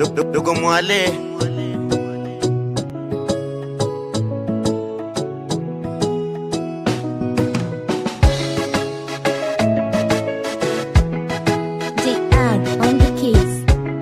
dogo mwale They add on the keys.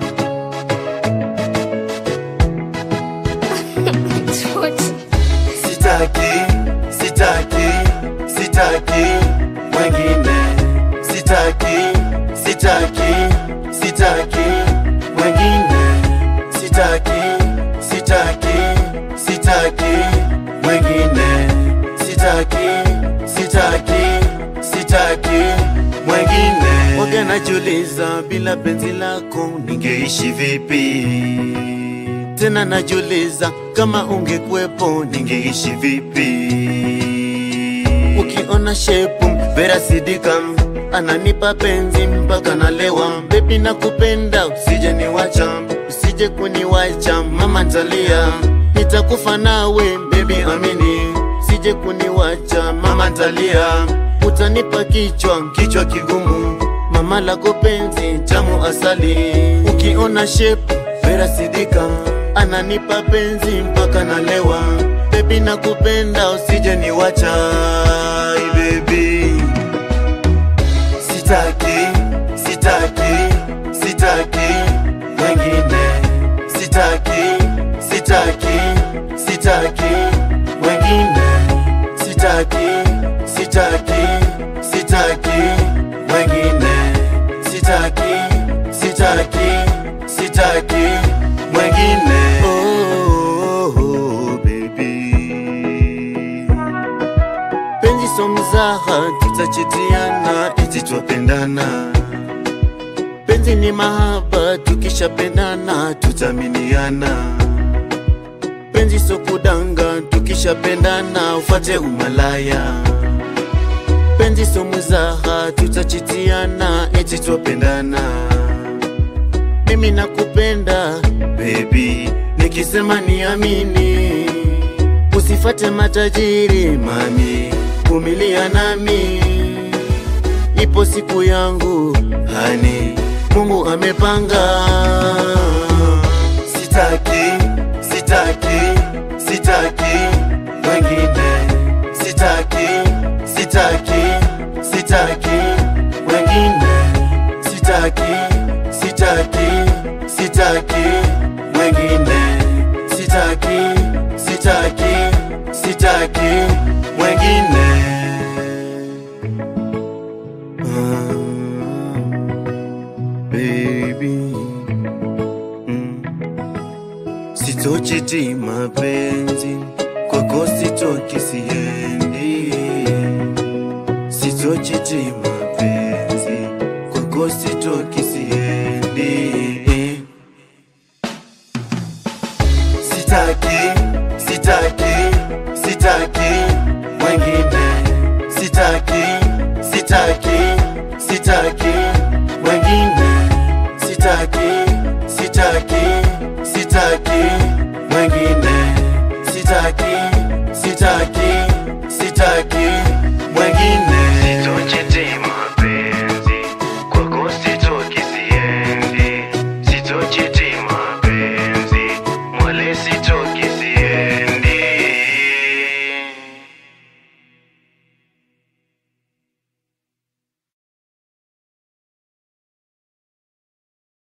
sitaki sitaki sitaki mwengine sitaki sitaki sitaki mwengine sitaki sitaki sitaki mwengine sitaki sitaki sitaki mwengine waga najiuliza bila penzi lako ningeishi vipi tena najiuliza kama ungekuwepo ningeishi vipi ukiona shepu vera sidikam ananipa penzi mpaka nalewa bebi na kupenda usije niwacha usije kuniwacha mama ntalia nitakufa nawe bebi amini usije kuniwacha mama ntalia utanipa kichwa kichwa kigumu mama lako penzi tamu asali ukiona shepu vera sidika ananipa penzi mpaka nalewa bebi na kupenda usije niwacha bebi sitaki sitaki sitaki wengine sitaki sitaki sitaki wengine sitaki sitaki sitaki wengine sitaki sitaki sitaki mwengine oh, oh, oh, baby penzi so mzaha tutachitiana eti twapendana penzi ni mahaba tukishapendana tutaminiana penzi so kudanga tukishapendana ufate umalaya penzi so mzaha tutachitiana eti twapendana mimi nakupenda baby nikisema niamini usifate matajiri mami vumilia nami ipo siku yangu hani mungu amepanga sitaki sitaki sitaki wengine sitaki sitaki sitaki wengine sitaki sitaki sitaki wengine sitaki sitaki sitaki wengine Ah, baby mm. sitochiti mapenzi kwako sitoki siendi sitochiti mapenzi kwako sitoki siendi sitaki sitaki sitaki wengine sitaki sitaki sitaki